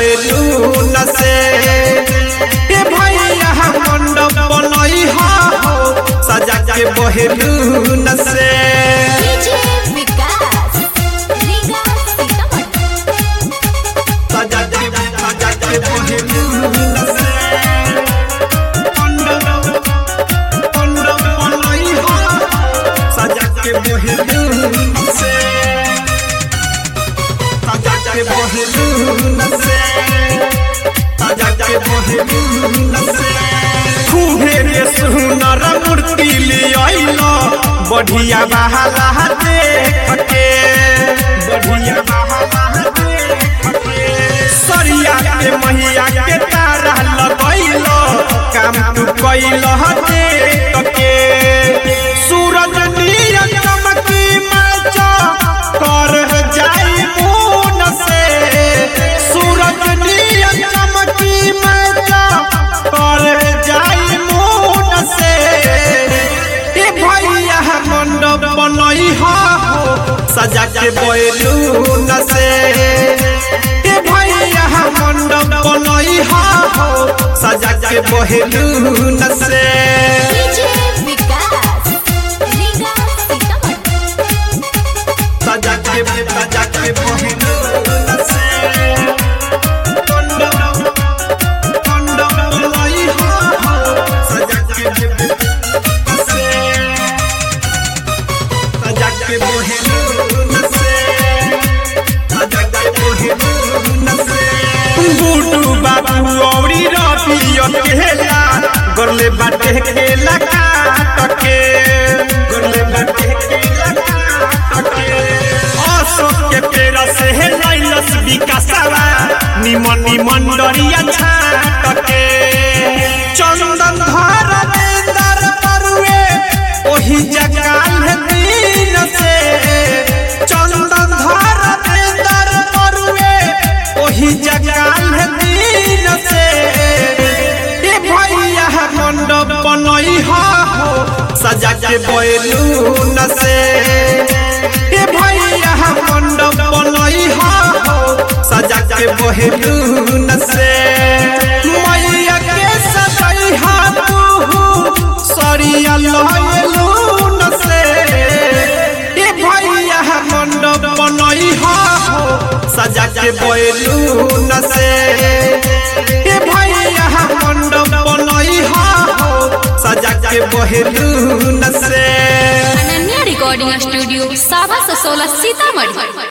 balloon से ए भैया मंडप बनई हो सजा के बैलून से डीजे विकास रीगा सीतामढ़ी सजा के सजा के बैलून से मंडप मंडप बनई हो सजा के बैलून से सजा के बैलून से सजा के बैलून से खूबे रे सुनर मूर्ति लियाइलो बढ़िया बहाला देख के बढ़िया बहाला देख के सरिया के मैया के तारा लगैलो काम तू कैलो देख के सूरज नियन चमकी मचा कर जाई मुन से सूरज नियन चमकी मचा कर जाई मुन से ए भैया मंडप बनई हो सजा के बैलून से ए भैया मंडप बनई हो सजा के बैलून से डीजे विकास रीगा सीतामढ़ी सजा के सजा के बैलून से मंडप मंडप बनई हो सजा के से सजा के बैलून से सजा के बैलून से गुडू बाबू औरी रबियो केला गोरले बाटे केला काट के गोरले बाटे केला काट के अशोक के पेड़ से है लाइलस विकासवा निमन निमन डरिया छाट के चंदन धर देंदर परुए ओही जगाल है दिन से चंदन धर देंदर परुए ओही जगाल है दिन से ए भैया मंडप बनई हो सजा के बैलून से ए भैया मंडप बनई हो सजा के बैलून से मैया के सजई हा तू सरिया लहलून से ए भैया मंडप बनई हो सजा के बैलून से ए भैया मंडप बनई हो सजा के बैलून से अनन्या रिकॉर्डिंग स्टूडियो सावा ससोला सीतामढ़ी